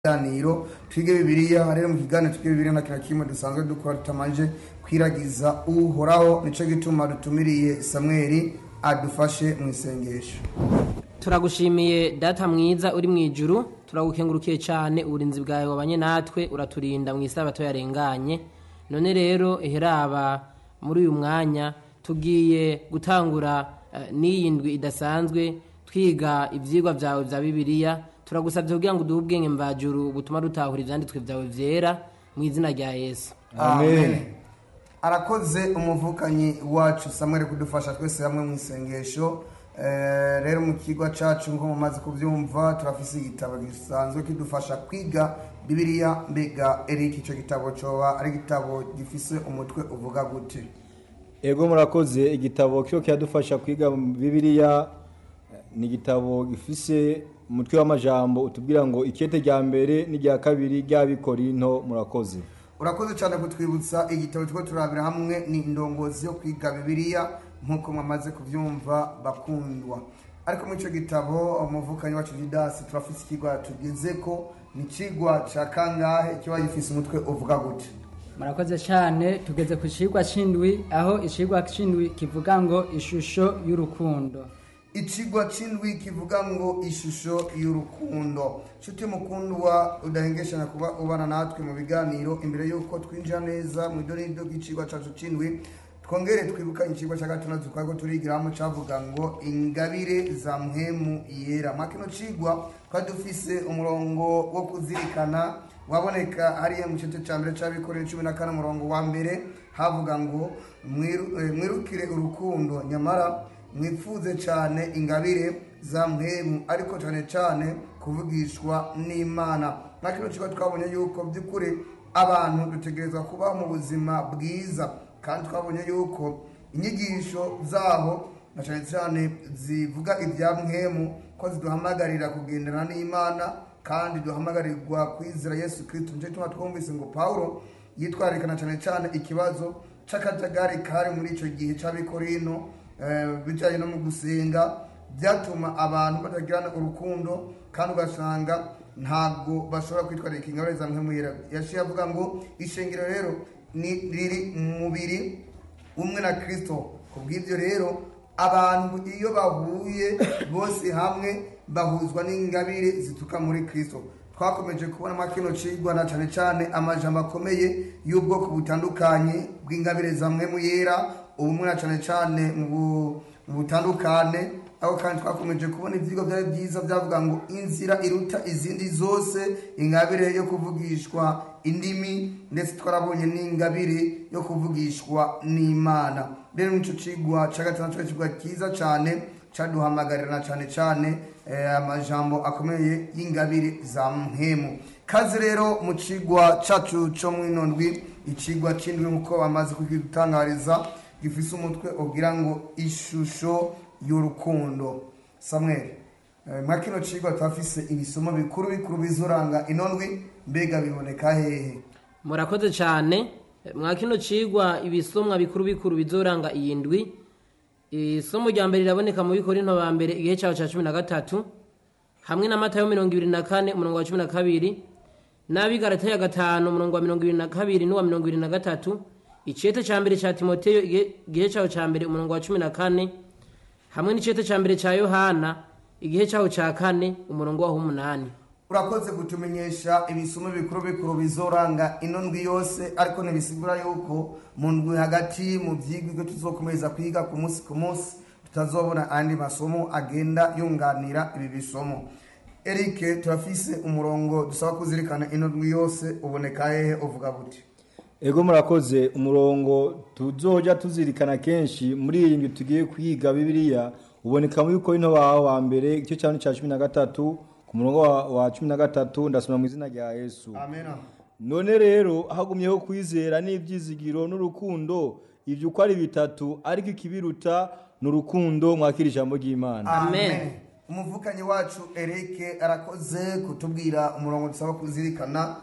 kiganiro twige bibiliya rero mu kiganiro twige bibiliya na kira kimwe dusanzwe dukora tutamanje kwiragiza uhoraho nico gituma dutumiriye samweli adufashe mu isengesho turagushimiye data mwiza uri mu ijuru turagukengurukiye cyane uburinzi bwawe wabanye natwe uraturinda mu isabato yarenganye none rero iheraba muri uyu mwanya tugiye gutangura eh, n'iyi ndwi idasanzwe twiga ibyigwa byawe bya bibiliya turagusabye kugira ngo uduhe ubwenge mvajuru butuma dutahura ibyanditswe byawe byera mu izina rya yesu amen arakoze umuvukanyi wacu samweli kudufasha twese hamwe mu isengesho Eh, rero mu kigo cacu nko mumaze kuvyumva turafise igitabo gisanzwe kidufasha kwiga bibiliya mbega eriki ico gitabo coba ari igitabo gifise umutwe uvuga gute ego murakoze igitabo kiyo kiradufasha kwiga bibiliya ni igitabo gifise umutwe w'amajambo utubwira ngo ikete rya mbere n'irya kabiri ry'abikorinto murakoze urakoze cyane kutwibutsa igitabo turiko turabira hamwe ni indongozi yo kwiga bibiliya nk'uko mwamaze kuvyumva bakundwa ariko muri ico gitabo umuvukanyi wacu jidasi turafise ikigwa tugezeko ni ikigwa ca kangahe kiba gifise umutwe uvuga gute murakoze cyane tugeze ku cigwa c'indwi aho icigwa c'indwi kivuga ngo ishusho y'urukundo ikigwa c'indwi kivuga ngo ishusho y'urukundo nshuti mukundwa udahengeshanya kuba ubana natwe mu biganiro imbere y'uko twinjira neza mu idonido ry'icigwa cacu c'indwi twongere twibuka ikigwa cya gatandatu twariko turigiramo cavuga ngo ingabire za mpemu yera mwa kino cigwa twari dufise umurongo wo kuzirikana waboneka hariya mu gice cya mbere cy'abikorera cumi na kane umurongo wa mbere havuga ngo "Mwiru- eh, mwirukire urukundo nyamara mwifuze cyane ingabire za mpemu ariko cyane cyane kuvugishwa n'imana nka kino kigo twabonye yuko by'ukuri abantu dutegerezwa kubaho mu buzima bwiza kandi twabonye yuko inyigisho zaho na cyane cyane zivuga ibya mpemu ko ziduhamagarira kugendana n'imana kandi duhamagarirwa kwizera yesu kirisito nicyo gituma twumvise ngo pawulo yitwararikana cyane cyane ikibazo c'akajagari kari muri icyo gihe c'abikorino eh, bijyanye no mu gusenga byatuma abantu batagirana urukundo kandi ugasanga ntabwo bashobora kwitwararika ingabire za mpemuyera yaciye avuga ngo ishengero rero ni riri mu mubiri umwe na kirisito ku bw'ibyo rero abantu iyo bahuye bose hamwe bahuzwa n'ingabire zituruka muri kirisito twakomeje kubona kino cigwa na cyane cyane amajambo akomeye y'ubwoko butandukanye bw'ingabire za mpemu yera ubumwe na cyane cyane mu bu- mu butandukane aho kandi twakomeje kubona ivyigwa byari byiza byavuga ngo inzira iruta izindi zose ingabire yo kuvugishwa indimi ndetse twarabonye n'ingabire yo kuvugishwa n'imana rero nico cigwa ca gatandatu cari cigwa cyiza cane caduhamagarira na cane cane eh, amajambo akomeye y'ingabire za mpemu kazi rero mu cigwa cacu co mwino ndwi icigwa c'indwi nk'uko bamaze kugitangariza gifise umutwe ubwira ngo ishusho y'urukundo samweli eh, mwa kino cigwa turafise ibisomo bikuru bikuru bizoranga ino ndwi mbega biboneka hehe murakoze cyane mwa kino cigwa ibisomwa bikuru bikuru bizoranga iyi ndwi isomo rya mbere riraboneka mu bikorinto ba mbere igihe cyaho cya cumi na gatatu hamwe na matayo mirongo ibiri na kane umurongo wa cumi na kabiri n'abigarata ya gatanu umurongo wa mirongo ibiri na kabiri n'uwa mirongo ibiri na gatatu icete cya mbere cya timoteyo igihe- igihe cyaho cya mbere umurongo wa cumi na kane hamwe n'icete cya mbere cya yohana igihe cyaho cya kane umurongo waho w'umunani urakoze kutumenyesha ibisomo bikuru bikuru bizoranga ino ndwi yose ariko ntibisigura yuko mu ndwi hagati mu vyigwa ibyo tuzokomeza kwiga ku munsi ku munsi tutazobona andi masomo agenda yunganira ibi bisomo erike turafise umurongo dusaba kuzirikana ino ndwi yose uboneka hehe uvuga gute ego murakoze umurongo tuzoja tuzirikana kenshi muri iyi ndwi tugiye kwiga bibiliya uboneka muri korinto wawe wa mbere igice cya cya cumi na gatatu ku murongo wa, wa cumi na gatatu ndasoma mu izina rya yesu amena none rero hagumyeho kwizera n'ibyizigiro n'urukundo ibyo uko ari bitatu ariko ikibiruta ni urukundo mwakira ijambo ry'imana Amen. umuvukanyi wacu erike arakoze kutubwira umurongo dusaba kuzirikana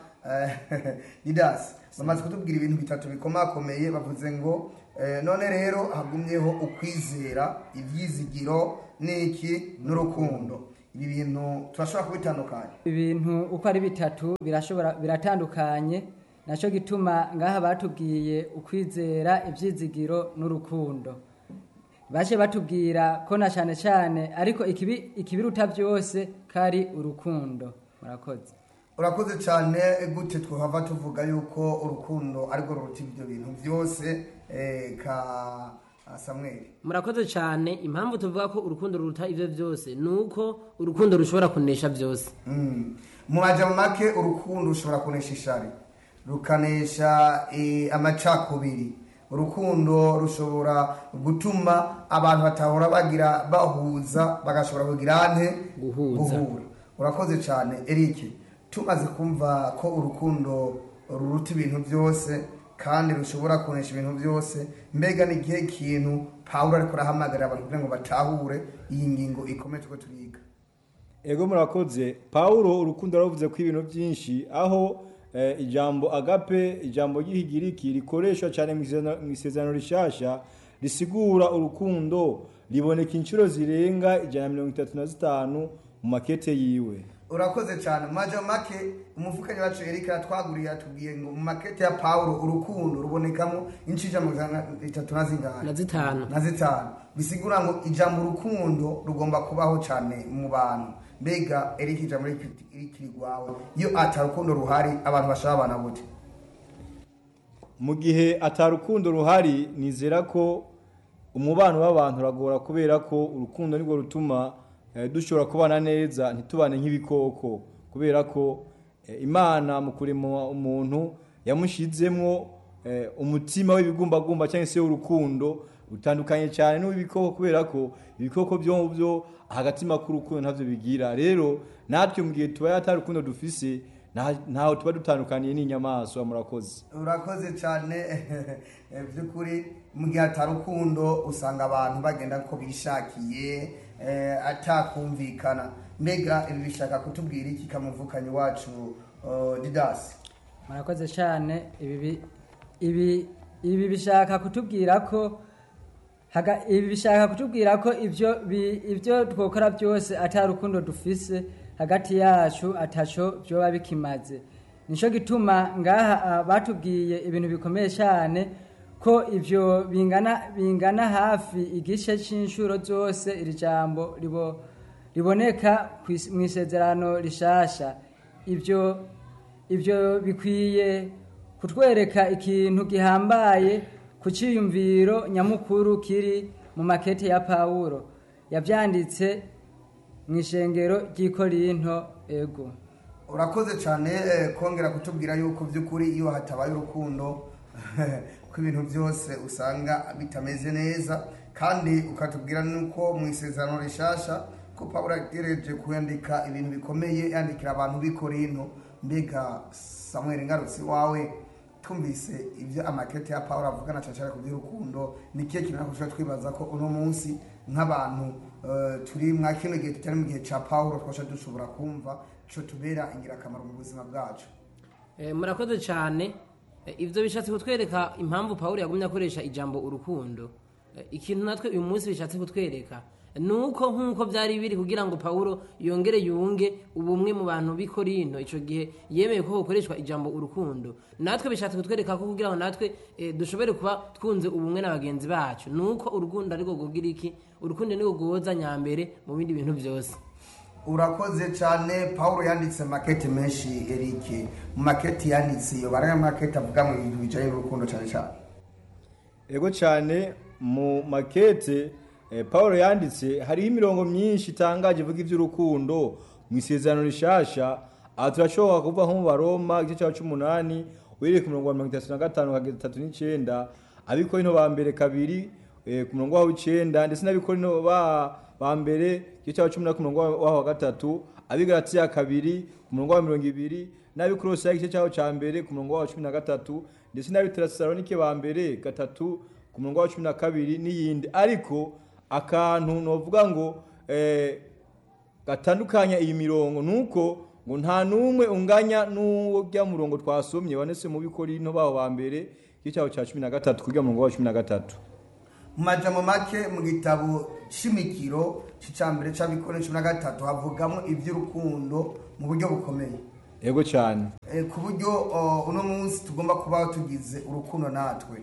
idasi bamaze kutubwira ibintu bitatu bikomakomeye bavuze ngo eh, none rero hagumyeho ukwizera ibyizigiro n'iki n'urukundo ibi bintu turashobora kubitandukanya ibintu uko ari bitatu birashobora biratandukanye nacyo gituma ngaha batubwiye ukwizera ibyizigiro n'urukundo baje batubwira ko na cyane cyane ariko ikibi ikibiruta byose kari urukundo murakoze urakoze cyane gute twahava tuvuga yuko urukundo arirwo ruruta ibyo bintu byose eh, ka samweli murakoze cyane impamvu tuvuga ko urukundo ruruta ibyo byose ni uko urukundo rushobora kunesha byose Mm. mu majambo make urukundo rushobora kunesha ishari rukanesha eh, amacakubiri urukundo rushobora gutuma abantu batahora bagira bahuza bagashobora kugira ante Guhuza. guhura urakoze cyane eric tumaze kumva ko urukundo ruruta ibintu byose kandi rushobora kunesha ibintu byose mbega ni igihe kintu pawulo ariko arahamagarira abantu kugira ngo batahure iyi ngingo ikomeye tuko turiga ego murakoze pawulo urukundo yaravuze ko ibintu byinshi aho eh, ijambo agape ijambo ry'ihigiriki rikoreshwa cyane mu isezerano- mu isezerano rishasha risigura urukundo riboneka inshuro zirenga ijana na mirongo itatu na zitanu mu makete yiwe urakoze cyane mu majambo make umufukanyi wacu erika yatwaguriye yatubwiye ngo mu makete ya pawulo urukundo rubonekamo inshija mirongo itatu na zingahe na zitanu na zitanu bisigura ngo ijambo urukundo rugomba kubaho cyane mu bantu mbega erika ijambo rikiri rwawe iyo atarukundo ruhari abantu bashaka abana gute mu gihe atarukundo ruhari nizera ko umubano w'abantu uragora kubera ko urukundo nirwo rutuma eh, dushobora kubana neza ntitubane nk'ibikoko kubera ko eh, imana mu kurema umuntu yamushizemwo eh, umutima w'ibigumbagumba cyangwa se w'urukundo utandukanye cyane n'uw'ibikoko kubera ko ibikoko byo byo agatima k'urukundo ntabyo bigira rero natwe mu gihe tubaye atari urukundo dufise nta- ntaho tuba dutandukaniye n'inyamaswa murakoze urakoze cyane eh, by'ukuri mu gihe atarukundo usanga abantu bagenda ko bishakiye eh, atakumvikana mbega ibi bishaka kutubwira iki kamuvukanyi wacu eh, didasi murakoze cyane ibi bi- ibi ibi bishaka kutubwira ko haga- ibi bishaka kutubwira ko ibyo bi- ibyo twokora byose atari urukundo dufise hagati yacu ataco byoba bikimaze nicyo gituma ngaha ah, batubwiye ibintu bikomeye cyane ko ibyo bingana bingana hafi igice cy'inshuro zose iri jambo ribo riboneka kw'is- mu isezerano rishasha ibyo ibyo bikwiye kutwereka ikintu gihambaye ku cyiyumviro nyamukuru kiri mu makete ya pawulo yabyanditse mu ishengero ry'ikorinto ego urakoze cyane eh, kongera kutubwira yuko by'ukuri iyo hatabaye urukundo ko ibintu byose usanga bitameze neza kandi ukatubwira nuko mu isezerano rishasha ko pawulo yagereje kuyandika ibintu bikomeye yandikira abantu b'i korinto mbega samuel ngarutsi wawe twumvise ibyo amakete ya pawulo avugana cyane cyane ku by'urukundo ni ikihe kintu natwe dushobora twibaza ko uno munsi nk'abantu eh, turi mwa kino gihe tutari mu gihe cya pawulo twasha dushobora kumva cyo tubera ingirakamaro mu buzima bwacu Eh, murakoze cyane Eh, ivyo bishatse kutwereka impamvu pawulo yagumye akoresha ijambo urukundo Eh, ikintu natwe uyu munsi bishatse kutwereka nuko nk'uko byari biri kugira ngo pawulo yongere yunge ubumwe mu bantu b'i korinto ico gihe yemeye ko hokoreshwa ijambo urukundo natwe bishatse kutwereka ko kugira ngo natwe eh, dushobore kuba twunze ubumwe na bagenzi bacu nuko urukundo ariko gugira iki urukundo niko guhoza nyambere mu bindi bintu byose urakoze cyane pawulo yanditse makete menshi erike mu makete yanditse iyo baraya makete avuga mu bintu bijyanye n'urukundo cyane cyane ego cyane mu makete eh, paul yanditse hariho imirongo myinshi itangaje ivuga iby'urukundo mu isezerano rishasha aha turashobora kuva nko mu baroma igice cya cy'umunani uhereye ku murongo wa mirongo itatu na gatanu kugeza itatu n'icyenda abikorino ba mbere kabiri eh, ku murongo waho w'icyenda ndetse n'abikorino ba ba mbere igice cya cumi na ku murongo waho wa gatatu abigaratiya kabiri ku murongo wa mirongo ibiri n'abikorosayi igice cyaho cya mbere ku murongo waho wa cumi na gatatu ndetse n'abiterasalonike ba mbere gatatu ku murongo wa cumi na kabiri n'iyindi ariko akantu novuga ngo eh, gatandukanya iyi mirongo nuko ngo nta n'umwe unganya n'ujya murongo twasomye wanese mu bikorino baho ba mbere igice cyaho cya cumi na gatatu kujya mu murongo wa cumi na gatatu mu majambo make mu gitabo shimikiro cya mbere cy'abikore cumi na gatatu havugamo iby'urukundo mu buryo bukomeye ego cyane Eh, ku buryo uh, uno munsi tugomba kubaho tugize urukundo natwe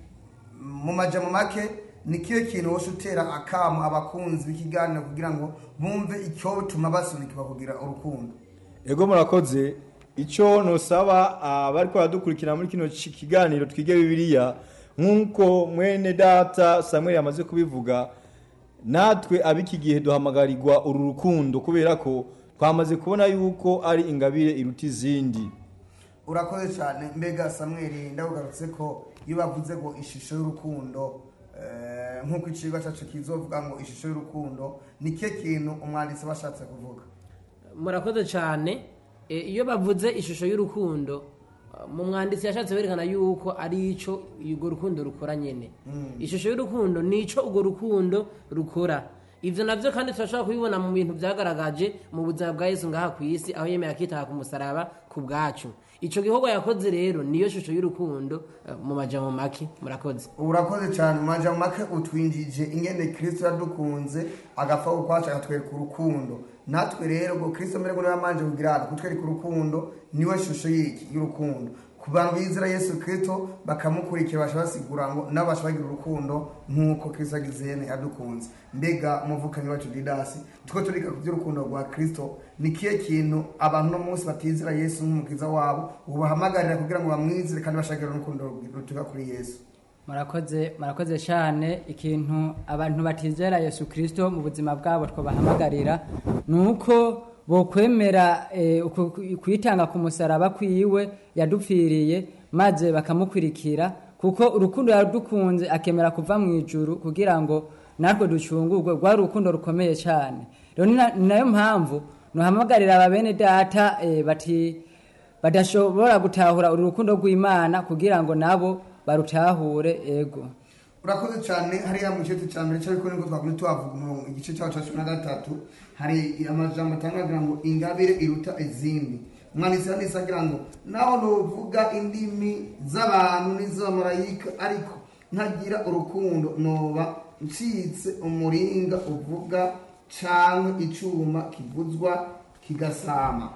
mu majambo make ni kiyo kintu wose utera akamu abakunzi b'ikiganiro kugira ngo bumve icyo bituma basunikirwa kugira urukundo ego murakoze icyo nusaba abari baradukurikira muri kino ki- kiganiro twige bibiliya nk'uko mwene data samuel yamaze kubivuga natwe ab'iki gihe duhamagarirwa uru rukundo kubera ko twamaze kubona yuko ari ingabire iruta izindi urakoze cyane mbega samweli ndabugarutse ko iyo bavuze ngo ishusho y'urukundo eh, nk'uko icigwa cyacu kizovuga ngo ishusho y'urukundo ni kiyo kintu umwanditsi aba ashatse kuvuga murakoze cyane E, iyo bavuze ishusho y'urukundo uh, mu mwanditsi yashatse werekana yuko ari icyo urwo rukundo rukora nyine ishusho y'urukundo ni icyo urwo rukundo rukora ibyo nabyo kandi turashobora kubibona mu bintu byagaragaje mu buzima bwa yesu ngaha ku isi aho yemeye akitaha ku musaraba ku bwacu icyo gikorwa yakoze rero niyo shusho y'urukundo uh, mu majambo make murakoze urakoze cyane mu majambo make utwinjije ingene kirisito yadukunze agapfa ukwacu akatwereka urukundo natwe rero ngo kirisito mbere ngo niwe yamanje kugira hano kutwereka urukundo niwe shusho y'iki y'urukundo ku bantu bizera yesu kirisito bakamukurikira basha basigura ngo nabo basha bagira urukundo nk'uko kirisito agize yene yadukunze mbega umuvukanyi wacu didasi tuko turiga ku by'urukundo rwa kirisito ni kihe kintu abantu no munsi batizera yesu nk'umukiza wabo ubahamagarira kugira ngo bamwizere kandi bashakire urukundo rutuga kuri yesu murakoze murakoze cyane ikintu abantu batizera yesu kirisito mu buzima bwabo twabahamagarira ni uko bokwemera eh, uku- ku- kwitanga ku musaraba kwiwe yadupfiriye maze bakamukurikira kuko urukundo yadukunze akemera kuva mu ijuru kugira ngo natwe ducungurwe rwari urukundo rukomeye cyane rero ni na- ni nayo mpamvu nuhamagarira ababene data eh, bati badashobora gutahura uru rukundo rw'imana kugira ngo nabo barutahure ego urakoze cyane hariya mu gice cya mbere cyariko nibwo twakunze tuhavuga umurongo igice cyaho cya cumi na gatatu hari amajambo atangagira ngo ingabire iruta izindi umwanditsi yanditse agira ngo naho nuvuga indimi z'abantu n'iz'abamarayika ariko ntagira urukundo noba ncitse umuringa uvuga canke icuma kivuzwa kigasama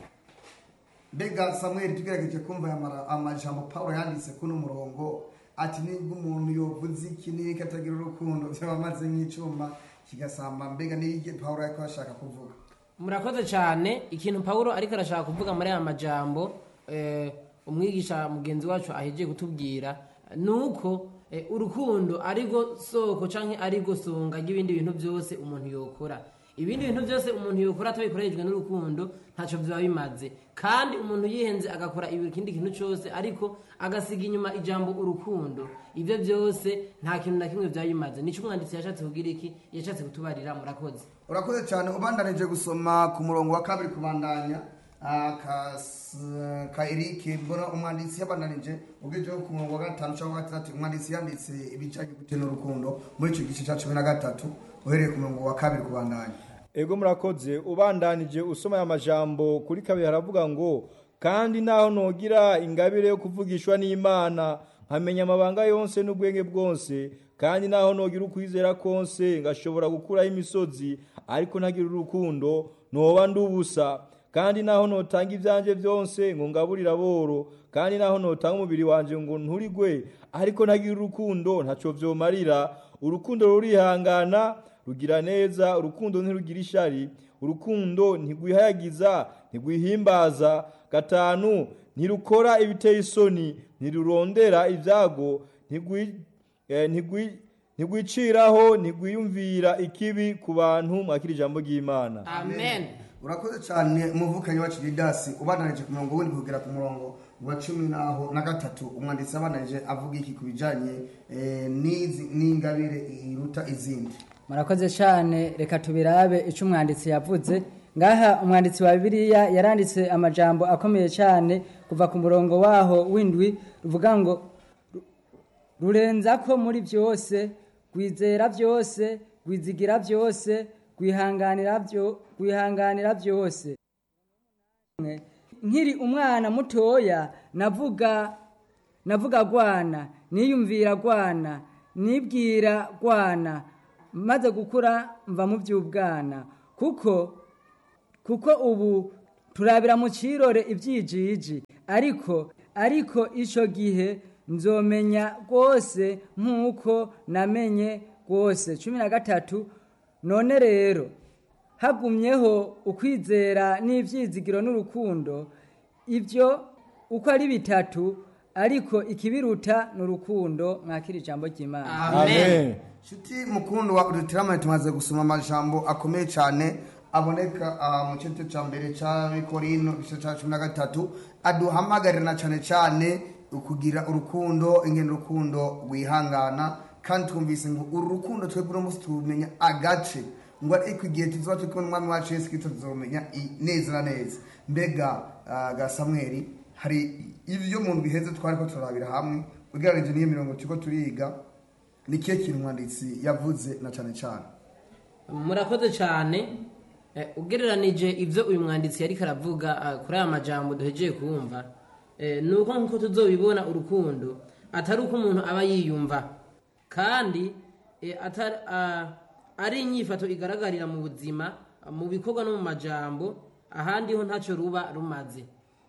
mbega samweli tugerageje kumva aya mara- amajambo pawulo yanditse kuno murongo ati nibwo umuntu yovuze iki niki atagira urukundo byaba amaze nk'icuma kigasamba mbega niki pawulo ariko ashaka kuvuga murakoze cyane ikintu pawulo ariko arashaka kuvuga muri aya majambo eh, umwigisha mugenzi wacu ahejeje kutubwira ni uko eh, urukundo arigo soko canke arigo songa ry'ibindi bintu byose umuntu yokora ibindi bintu byose umuntu yokora atabikoreshejwe n'urukundo ntacyo biba bimaze kandi umuntu yihenze agakora ikindi kintu cyose ariko agasiga inyuma ijambo urukundo ibyo byose nta kintu na kimwe byaba bimaze nicyo umwanditsi yashatse kugira iki yashatse kutubarira murakoze urakoze cyane ubandanije gusoma ku murongo wa kabiri kubandanya ah, ka s- ka erike mbona umwanditsi yabandanije ubwijeho ku murongo wa gatanu cyangwa wa gatandatu umwanditsi yanditse ibijyanye gute n'urukundo muri icyo gice cya cumi na gatatu uhereye ku murongo wa kabiri kubandanya ego murakoze ubandanije usoma aya majambo kuri kabiri haravuga ngo kandi naho nogira ingabire yo kuvugishwa n'imana nkamenya amabanga yose n'ubwenge bwose kandi naho nogira ukwizera konse ngashobora gukuraho imisozi ariko ntagira urukundo noba ndubusa kandi naho notanga ibyanjye byose ngo ngaburire aboro kandi naho notanga umubiri wanjye ngo nturigwe ariko ntagira urukundo ntacyo byomarira urukundo rurihangana rugira neza urukundo ntirugira ishari urukundo ntigwihayagiza ntigwihimbaza gatanu ntirukora ibiteye isoni ntirurondera ibyago ntigwi- eh, ntigwi- ntigwiciraho ntigwiyumvira ikibi ku bantu mwakira ijambo ry'imana amen urakoze cyane umuvukanyi wacu didasi ubandanije ku murongo wundi kugera ku murongo wa cumi naho na gatatu umwanditsi abandanije avuga iki ku bijyanye eh, n'izi- n'ingabire iruta izindi murakoze cyane reka tubirabe icyo umwanditsi yavuze ngaha umwanditsi wa bibiliya yaranditse amajambo akomeye cyane kuva ku murongo waho w'indwi ruvuga ngo "Ru- rurenza ko muri byose rwizera byose rwizigira byose rwihanganira byo rwihanganira byose nkiri umwana mutoya navuga navuga gwana niyumvira gwana nibwira gwana maze gukura mva mu by'ubwana kuko kuko ubu turabira mu kirore ibyijiji ariko ariko icyo gihe nzomenya rwose nk'uko namenye rwose cumi na gatatu none rero hagumyeho ukwizera n'ibyizigiro n'urukundo ibyo uko ari bitatu ariko ikibiruta ni urukundo mwakira ijambo ry'imana amen nshuti mukundu wa udutirama tumaze gusoma amajambo akomeye cyane aboneka aha mu gice cya mbere cya bikorino igice cya cumi na gatatu aduhamagarira cyane cyane kugira urukundo ingendo urukundo rwihangana kandi twumvise ngo uru rukundo twebwe uno munsi tumenya agace ngo ariko igihe tuzoba turi kumwe n'umwami wacu yesu kirisito tuzomenya i- neza na neza mbega ah, ga samweli hari ibyo mu ndwi iheze twari ko turabira hamwe ugereranyije n'iyo mirongo turiko turiga ni kihe kintu umwanditsi yavuze na cyane cyane murakoze cyane Eh, ugereranije ibyo uyu mwanditsi yari karavuga ah, kuri aya majambo duhegeye kumva eh, ni uko nk'uko tuzobibona urukundo atari uko umuntu aba yiyumva kandi eh, atari- ah, ari inyifato igaragarira mu buzima ah, mu bikorwa no mu majambo ahandi ho ntacyo ruba rumaze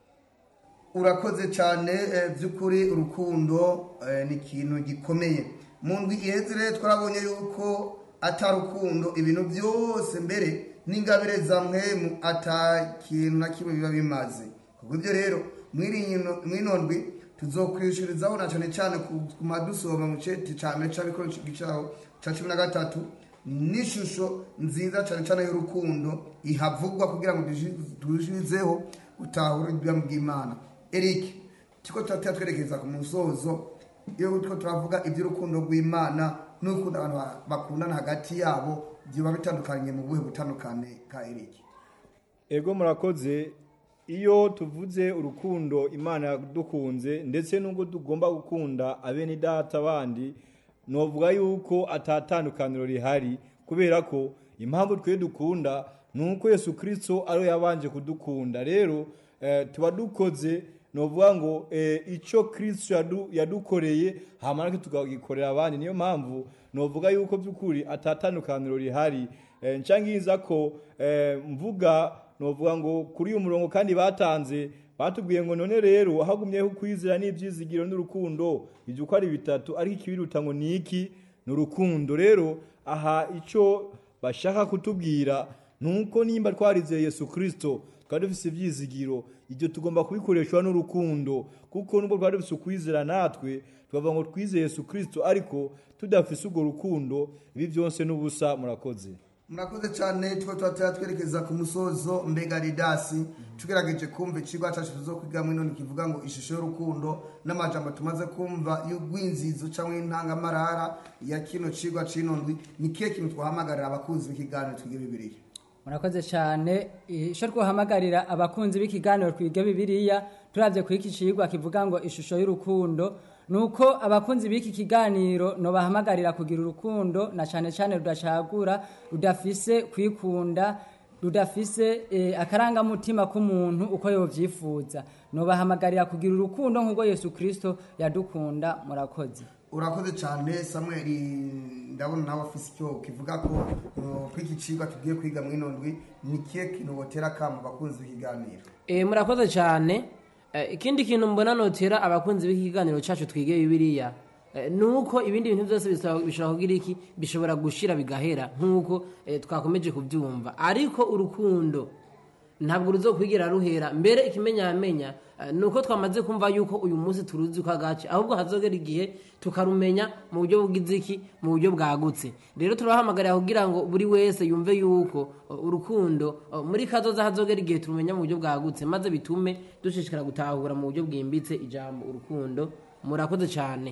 urakoze cyane eh, by'ukuri urukundo eh, ni ikintu gikomeye mu ndwi iheze rero twarabonye yuko atari urukundo ibintu byose mbere n'ingabire za mwemu ata kintu na kimwe biba bimaze kubwo ibyo rero mw'ino ndwi tuzokwishurizaho na cyane cyane ku madusoma mu ceti cya mbere cy'abikora gicaho cya cumi na gatatu n'ishusho nziza cyane cyane y'urukundo ihavugwa kugira ngo turushizeho gutahura ubwami bw'imana eric tuko turatera twerekeza ku musozo iyo turiko turavuga iby'urukundo rw'imana n'urukundo abantu ba- bakundana hagati yabo biba bitandukanye mu buhe butandukane ka eric ego murakoze iyo tuvuze urukundo imana yadukunze ndetse n'ubwo tugomba gukunda abene data bandi novuga yuko atatandukaniro rihari kubera ko impamvu twe dukunda ni uko yesu kirisito ariwe yabanje kudukunda rero eh, tuba dukoze novuga ngo eh, icyo kirisito yadu, yadukoreye hamara tukagikorera abandi niyo mpamvu novuga yuko by'ukuri atatandukaniro rihari eh, ncangiza ko eh, mvuga novuga ngo kuri uyu murongo kandi batanze batubwiye ngo none rero hagumyeho kwizera n'ibyizigiro n'urukundo ibyo uko ari bitatu ariko ikibiruta ngo ni iki ni urukundo rero aha icyo bashaka kutubwira ni uko nimba twarizeye yesu kirisito twari dufite ibyizigiro ibyo tugomba kubikoreshwa n'urukundo kuko nubwo twari dufite ukwizera natwe tukavuga ngo twizeye yesu kirisito ariko tudafise urwo rukundo ibi byose n'ubusa murakoze murakoze cyane tuba turatera twerekeza ku musozo mbega ridasi tugerageje kumva ikigo cyacu tuzo kwigamo ino kivuga ngo ishusho y'urukundo n'amajambo tumaze kumva y'urwinzizo cyangwa y'intangamarara ya kino kigo c'ino ndwi ni kihe kintu twahamagarira abakunzi b'ikiganiro twige bibiliya murakoze cyane icyo twahamagarira abakunzi b'ikiganiro twige bibiliya turabye kuri iki kigwa kivuga ngo ishusho y'urukundo ni uko abakunzi b'iki kiganiro ntibahamagarira kugira urukundo na cyane cyane rudacagura rudafise kwikunda rudafise eh, akarangamutima k'umuntu uko yobyifuza ntibahamagarira kugira urukundo nk'ubwo yesu kirisito yadukunda murakoze urakoze cyane samuel ndabona nawe afise icyo kivuga ko uh, kuri iki kigo tugiye kwiga mu ino ndwi ni kihe kintu wotera kamo abakunzi b'ikiganiro Eh, murakoze cyane Eh, ikindi kintu mbona notera abakunzi b'ikiganiro cyacu twige bibiliya eh, ni uko ibindi bintu byose bisaba- bishobora kugira iki bishobora gushira bigahera nk'uko eh, twakomeje kubyumva ariko urukundo ntabwo ruzokwigira ruhera mbere ikimenyamenya eh, ni uko twamaze kumva yuko uyu munsi turuzi ko agace ahubwo hazogera igihe tukarumenya mu buryo bw'iziki mu buryo bwagutse rero turabahamagarira kugira ngo buri wese yumve yuko uh, urukundo uh, muri kazoza hazogera igihe turumenya mu buryo bwagutse maze bitume dushishikara gutahura mu buryo bwimbitse ijambo urukundo murakoze cyane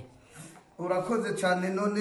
urakoze cyane none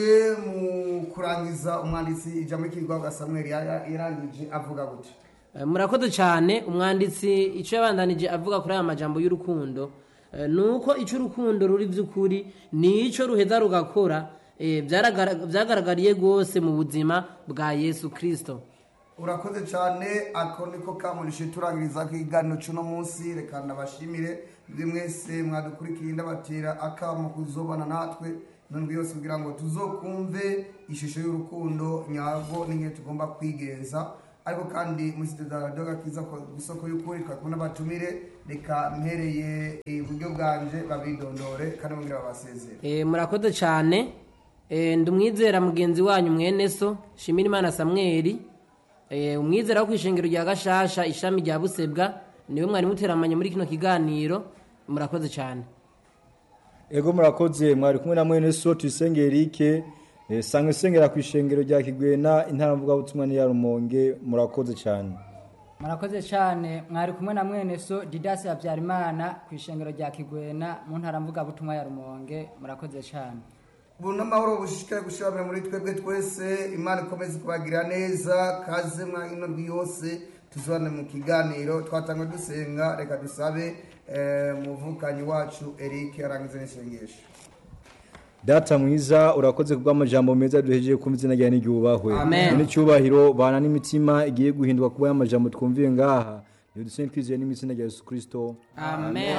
mu kurangiza umwanditsi ijambo ry'ikigwa samuel yara- yarangije avuga gute Eh, murakoze cyane umwanditsi icyo yabandanije avuga kuri aya majambo y'urukundo eh, ni uko icyo urukundo ruri by'ukuri ni icyo ruheza rugakora eh, byaragara- byagaragariye rwose mu buzima bwa yesu kirisito urakoze cyane ako niko kamurishe turangiriza ikiganiro cy'uno munsi reka ndabashimire buri mwese mwadukurikiye ndabatera akamo kuzobana natwe nundwi yose kugira ngo tuzokumve ishusho y'urukundo nyarwo n'ingene tugomba kwigenza ariko kandi muri sitade radiyo gakiza ku isoko y'ukuri twari kumwe n'abatumire reka mpereye iburyo bwanje babidondore kandi bongera babasezere Eh, murakoze cyane Eh, ndi umwizera mugenzi wanyu mwene so shimira imana samweli Eh, umwizera wo ku ishengero rya gashasha ishami rya busebwa niwe mwari muteramanye muri kino kiganiro murakoze cyane ego murakoze mwari kumwe na mwene so tuyisenge erike eh, sanga isengera ku ishengero rya kigwena intara mvugabutumwa n'iya rumonge murakoze cyane murakoze cyane mwari kumwe na mwene so didasi habyarimana ku ishengero rya kigwena mu ntara mvugabutumwa ya rumonge murakoze cyane ubu n'amahoro bushishikare gushiramira muri twebwe twese imana ikomeze kubagirira neza kaze mwa ino ndwi yose tuzibane mu kiganiro twatangwe dusenga reka dusabe eh, umuvukanyi wacu eric arangize n'isengesho data mwiza urakoze kubw'amajambo meza duhejeje kumva izina ryawe n'iryubahwe Amen. n'icyubahiro bana n'imitima igiye guhindurwa kuba y'amajambo twumviye ngaha iyo dusenge twizeye n'imitsina rya yesu kirisito amen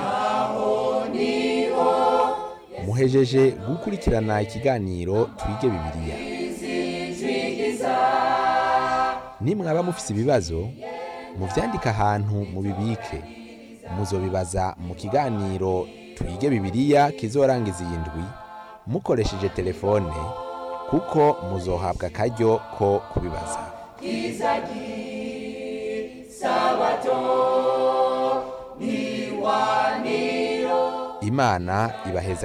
muhejeje gukurikirana ikiganiro twige bibiliya nimwaba mufise ibibazo muvyandike ahantu mubibike muzobibaza mu kiganiro twige bibiliya kizorangiza iyi ndwi mukoresheje telefone kuko muzohabwa akaryo ko kubibaza imana ibaheza